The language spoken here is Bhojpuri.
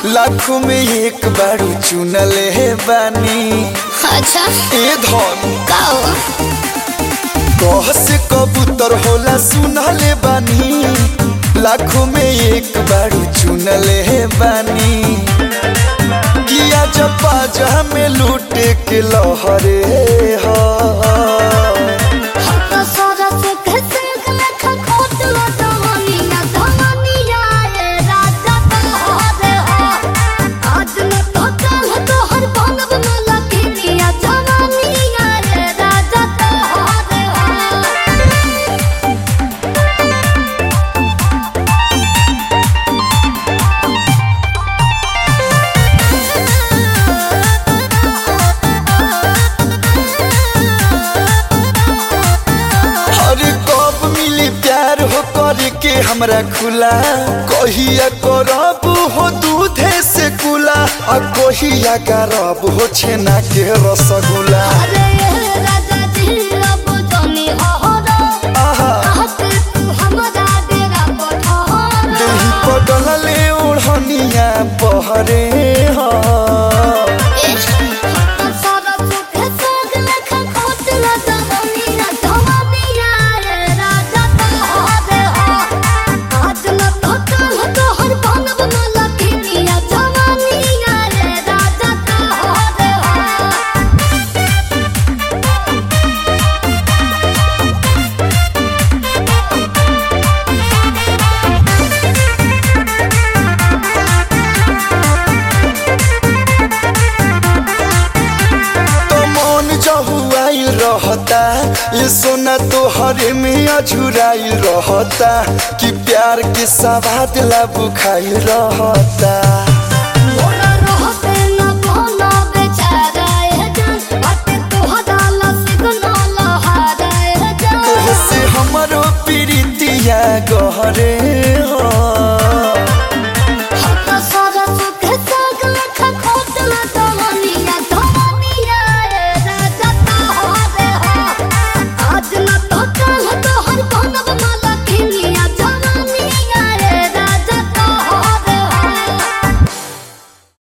लाखों में एक बारू चुनले बानी अच्छा ए धन का हो कह से कबूतर होला सुनले बानी लाखों में एक बारू चुनले बानी किया जब बाजा में लूटे के लहरे हा हम तो सारा से कैसे लेखा खोट लो जवानी ना जवानी आए राजा तो हरे हो आज न तो कल तो हर बनब न लगी या जवानी आए राजा तो हरे हो अरे कब मिली प्यार हो करे के हमरा खुला कहिया करब हो दूधे से कुला आ कहिया करब हो छेना के रसगुल्ला अरे ये राजा जी अब जानी अहरा आहा आहत तू हमरा डेरा पठार देही पगल ले ओढ़निया बहरे हा सारा सुख सोग लेखा खोट लो जवानी ना जवानी आए राजा तो हरे हो आज न तो कल तो हर बनब न लगी या जवानी आए राजा तो हरे हो तो मन जहुआई रहता ये सोना तो हरे में अझुराई रहता कि प्यार के सवाद ला बुखाई रहता